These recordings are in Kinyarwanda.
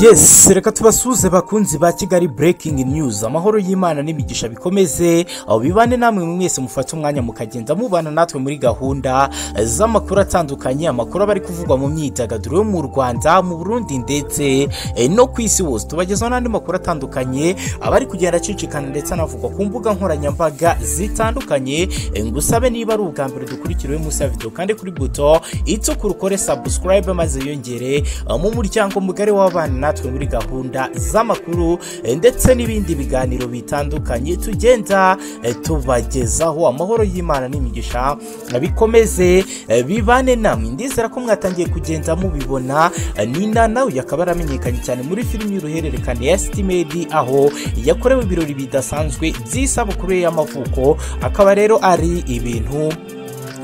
yesi reka tubasuhuze bakunzi ba kigali burekingi news amahoro y'imana n'imigisha bikomeze aho bibane namwe mwese mufate umwanya mukagenda mubana natwe muri gahunda z'amakuru atandukanye amakuru aba ari kuvugwa mu myidagaduro yo mu rwanda mu burundi ndetse eh, no ku isi hose tubagezaho n'andi makuru atandukanye aba ari kugenda acicikana ndetse anavugwa ku mbuga nkoranyambaga zitandukanye Eh, ngusabe niba ari ubwa mbere dukurikiriwe munsi ya video kandi kuri buto itukura ukore subscribe maze yongere eh, mu muryango mugari w'abana natwe muri gahunda z'amakuru eh, ndetse n'ibindi biganiro bitandukanye tugenda eh, tubagezaho amahoro y'imana n'imigisha eh, bikomeze eh, bibane namwe ndizera ko mwatangiye kugenda mubibona eh, nina nawe akaba yaramenyekanye cyane muri filimi y'uruhererekane ya sitimedi aho yakorewe ibirori bidasanzwe by'isabukuru ye y'amavuko akaba rero ari ibintu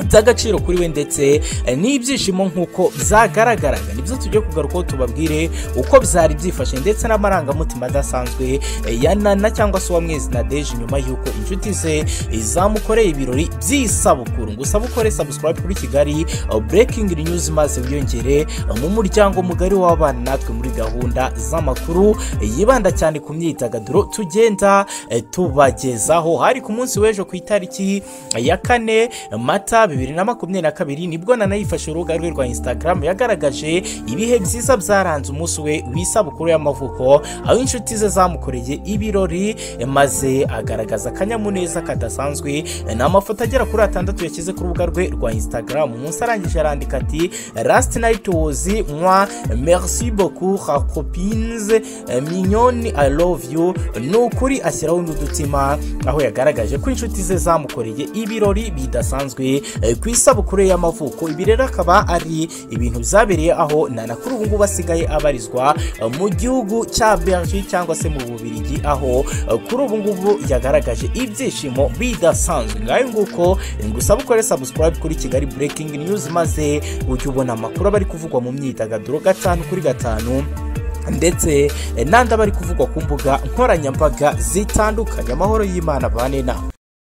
by'agaciro kuri we ndetse eh, n'ibyishimo nk'uko byagaragaraga nibyo tujye kugarukaho tubabwire uko byari byifashe ndetse n'amarangamutima adasanzwe eh, ya nana cyangwa se uwamwezi nadeje nyuma y'uko inshuti ze eh, zamukoreye ibirori by'isabukuru ngo usabukore subscribe kuri kigali eh, breaking news maze wiyongere eh, mu muryango mugari w'abana natwe muri gahunda z'amakuru eh, yibanda cyane ku myidagaduro tugenda eh, tubagezaho hari ku munsi w'ejo ku itariki eh, ya kane mata bibiri na makumyabiri na kabiri nibwo nana yifashe urubuga rwe rwa instagram yagaragaje ibihe byiza byaranze umunsi we w'isabukuru y'amavuko aho inshuti ze zamukoreye ibirori maze agaragaza akanyamuneza kadasanzwe ni amafoto agera kuri atandatu yashyize ku rubuga rwe rwa instagram umunsi arangije arandika ati last night was moi merci beaucoup ha copines mignonne i love you ni ukuri ashyiraho n'udutima aho yagaragaje ko inshuti ze zamukoreye ibirori bidasanzwe eh, ku isabukuru ye y'amavuko ibi rero akaba ari ibintu byabereye aho nana kuri ubu ngubu asigaye abarizwa eh, mu gihugu cya Belgique cyangwa se mu Bubiligi aho eh, kuri ubu ngubu yagaragaje ibyishimo bidasanzwe ngayo nguko eh, ngusaba ukore subscribe kuri Kigali Breaking News maze ujye ubona amakuru aba ari kuvugwa mu myidagaduro gatanu kuri gatanu ndetse eh, n'andi aba ari kuvugwa ku mbuga nkoranyambaga zitandukanye amahoro y'Imana bane nawe